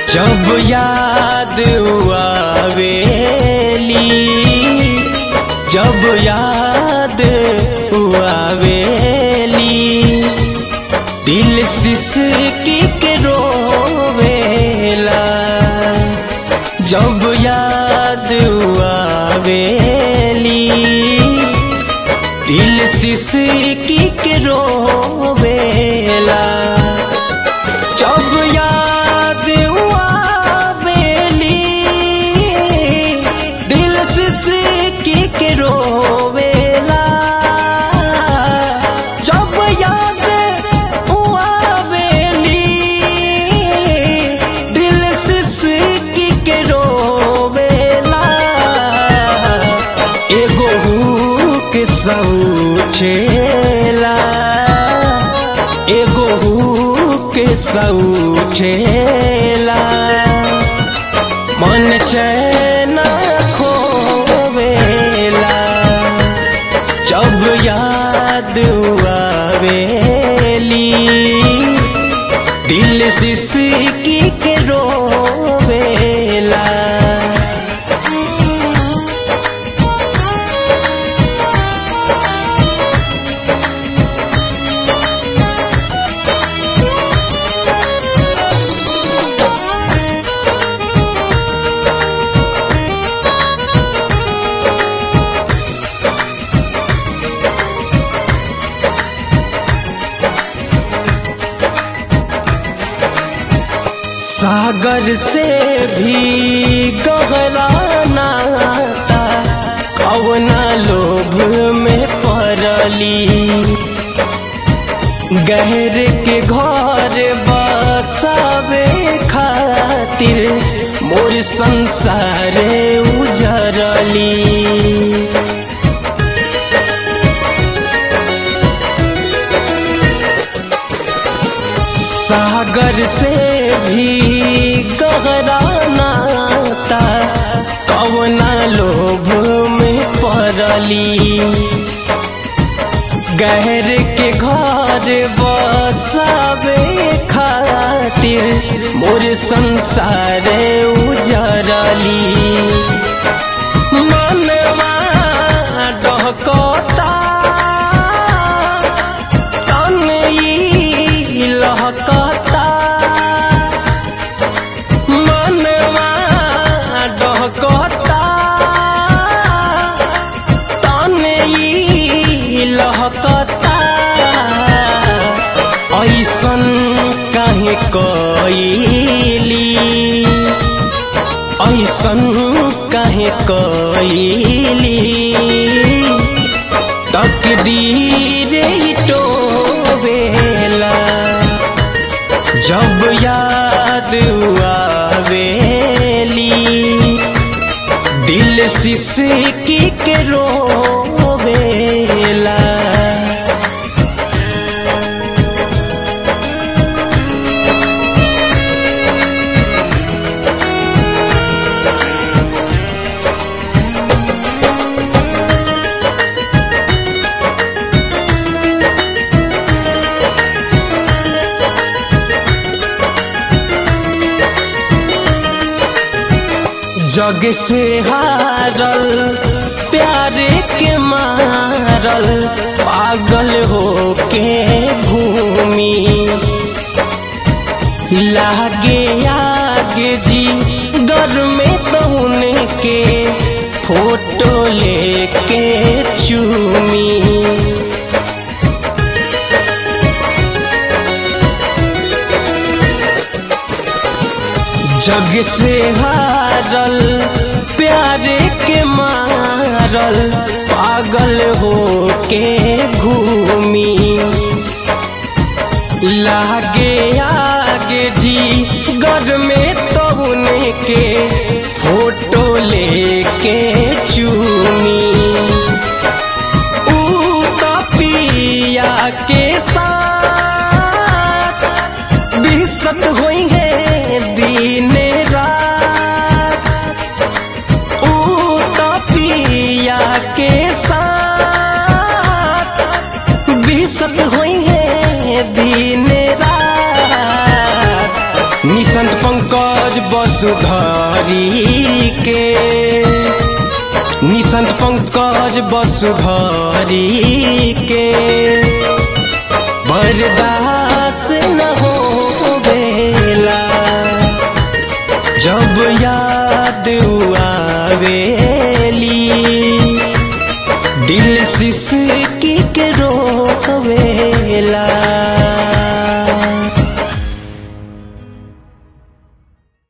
जब याद आवेली जब याद आवेली दिल सिसकी के रोवेला जब याद आवेली दिल सिसकी के रोवेला जब याद आवेली दिल सिसकी के रोवेला जब याद आवेली दिल सिसकी के रोवेला एगो हुक सौछेला एगो हुक सौछेला मन चैन खोवेला जब याद आवेली दिल सिसकी के रोवेला सागर से भी गहरा नाता कवना लोभ में पड़ली गहर के घर बसावे खातिर मोर संसार उजरली सागर से भी गहरा नाता कवना लोभ में पड़ली गहर के घर बसावे खातिर मोर संसार उजरली मनवा डहकता तन ई लहकता मनवा डहकता तन ई लहकता ऐसन काहे कइली ऐसन काहे कइली तकदीर टोवेला जब याद आवेली दिल सिसकी के रोवेला जग से हारल प्यारे के मारल पागल हो के घूमी लागे आगे जी घर में तौने के फोटो लेके चूमी जग से हारल प्यारे के मारल पागल हो के घूमी लागे आगे जी घर में तौन के फोटो लेके चूमी ऊ तपिया के साथ बिसत होई है दिन रात ऊ तपिया के साथ संत पंकज वसुधरी के बर्दास न हो बेला जब याद आवे